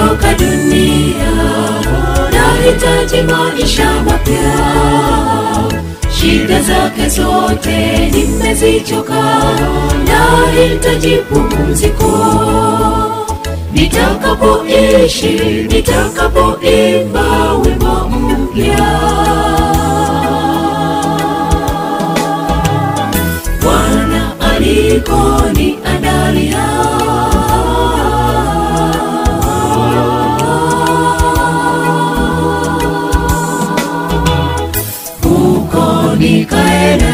nimechoka dunia, nahitaji maisha mapya. Shida zake zote nimezichoka, nahitaji pumziko. Nitakapoishi, nitakapoimba wimbo mpya, Bwana alikoniandalia huko nikaenda,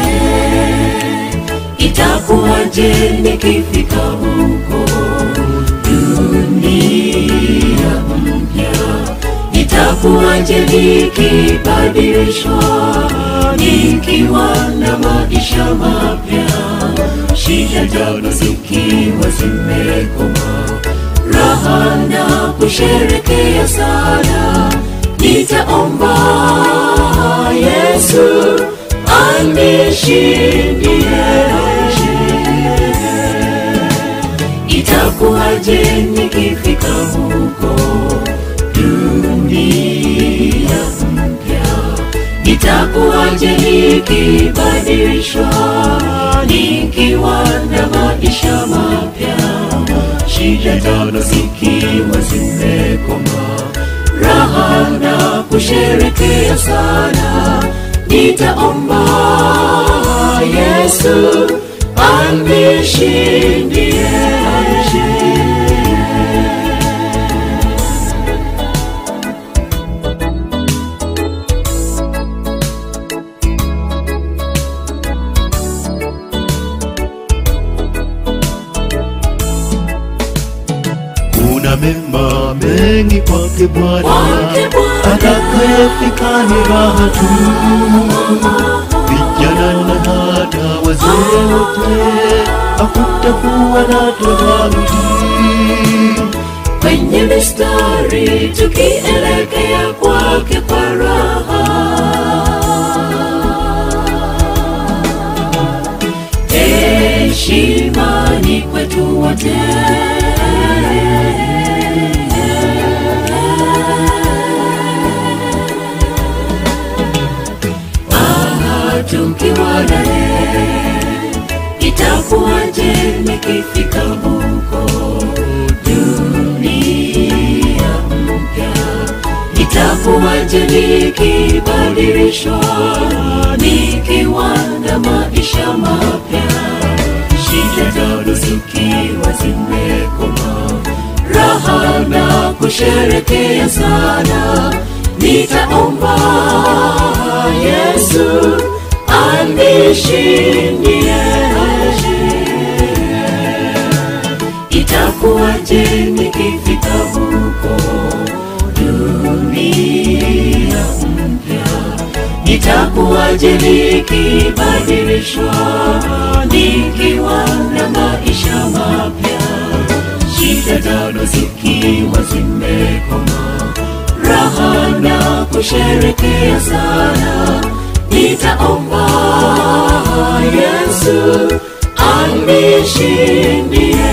itakuwaje nikifika huko? Dunia mpya itakuwaje nikibadilishwa, nikiwa na maisha mapya, shida jana zikiwa zimekoma, raha na kusherekea sana, nitaomba Yesu anishindie. Itakuwaje nikifika huko dunia mpya? Itakuwaje nikibadilishwa, nikiwa na maisha mapya, shida tano zikiwa zimekoma, raha na kusherekea sana, nitaomba Yesu anishindie. kuna mema mengi kwake Bwana, Kwake Bwana. atakayefika ni raha tu, vijana na hata wazee wote, hakutakuwa na tofauti. kwenye mistari tukielekea kwake kwa raha. Heshima ni kwetu wote. Ah, tukiwa naye itakuwaje nikifika huko dunia mpya? Itakuwaje nikibadilishwa, nikiwa na maisha mapya, shida tano zikiwa zimekoma, raha na kusherekea sana, nitaomba Yesu anishindie. Itakuwaje nikifika huko dunia mpya? Itakuwaje nikibadilishwa, nikiwa na maisha mapya, shida tano zikiwa zimekoma, raha na kusherekea sana, nitaomba Yesu anishindie.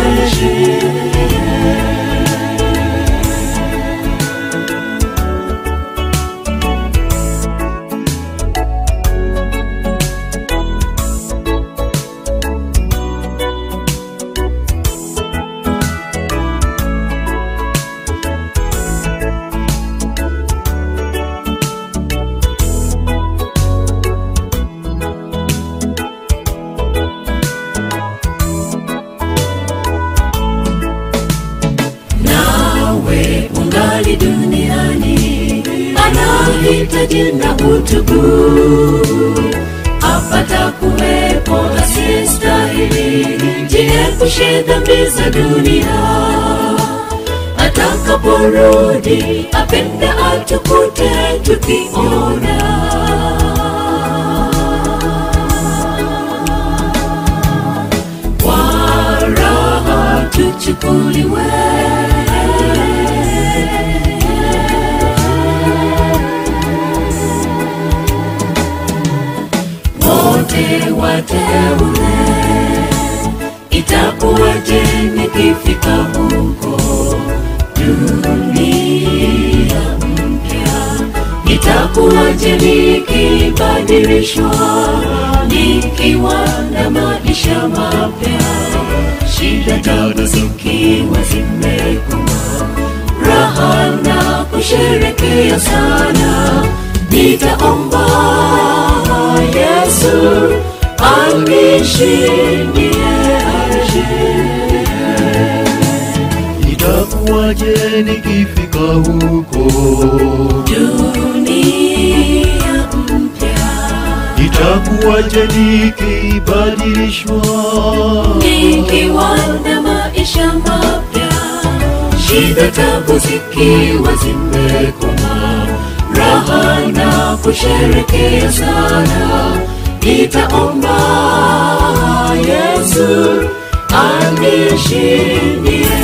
nawe ungali duniani, anahitaji na utubu apata kuwepo asiyestahili. Jiepushe dhambi za dunia, atakaporudi apenda atukute tukiona kwa raha tuchukuliwe wote wateule, itakuwaje nikifika huko dunia Itakuwaje nikibadilishwa, nikiwa na maisha mapya, shida tabu zikiwa zimekoma, raha na kusherekea sana, nitaomba Yesu anishindie, anishindie. itakuwaje nikifika huko dunia mpya itakuwaje nikibadilishwa nikiwa na maisha mapya shida tabu zikiwa zimekoma raha na kusherekea sana nitaomba yesu anishindie